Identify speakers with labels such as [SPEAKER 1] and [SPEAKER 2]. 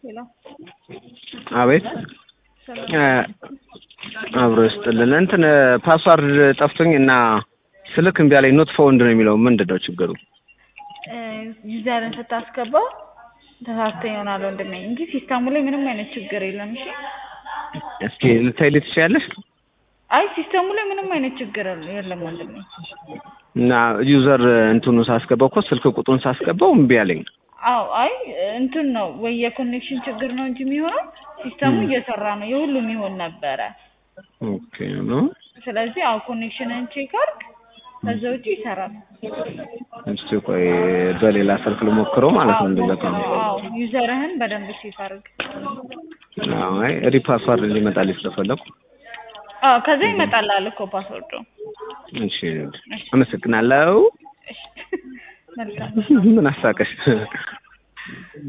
[SPEAKER 1] ሄሎ
[SPEAKER 2] አቤት አብሮ ይስጥልን። እንትን ፓስዋርድ ጠፍቶኝ እና ስልክ እምቢ አለኝ። ኖት ፋውንድ ነው የሚለው ምንድን ነው ችግሩ?
[SPEAKER 1] ዩዘርን ስታስገባው ተሳስተ ይሆናል ወንድሜ እንጂ ሲስተሙ ላይ ምንም አይነት ችግር የለም። እሺ
[SPEAKER 2] እስኪ ልታይልኝ ትችያለሽ?
[SPEAKER 1] አይ ሲስተሙ ላይ ምንም አይነት ችግር የለም ወንድሜ።
[SPEAKER 2] እና ዩዘር እንትኑ ሳስገባው እኮ ስልክ ቁጥሩን ሳስገባው እምቢ አለኝ።
[SPEAKER 1] አዎ አይ እንትን ነው ወይ የኮኔክሽን ችግር ነው እንጂ የሚሆነው ሲስተሙ እየሰራ ነው። የሁሉም ይሆን ነበረ።
[SPEAKER 2] ኦኬ ነው።
[SPEAKER 1] ስለዚህ አዎ ኮኔክሽንን ቼክ አድርግ፣ ከዛ ውጪ ይሰራል።
[SPEAKER 2] እስቲ ቆይ በሌላ ስልክ ልሞክረው ማለት ነው። እንደዛ ከሆነ
[SPEAKER 1] አዎ ዩዘርህን በደንብ ቼክ አድርግ።
[SPEAKER 2] አዎ አይ ሪፓስዋርድ ሊመጣልኝ ስለፈለኩ
[SPEAKER 1] አዎ ከዛ ይመጣልሃል እኮ ፓስወርዱ።
[SPEAKER 2] እሺ አመሰግናለሁ።
[SPEAKER 1] እሺ መልካም
[SPEAKER 2] ምን አሳቀሽ?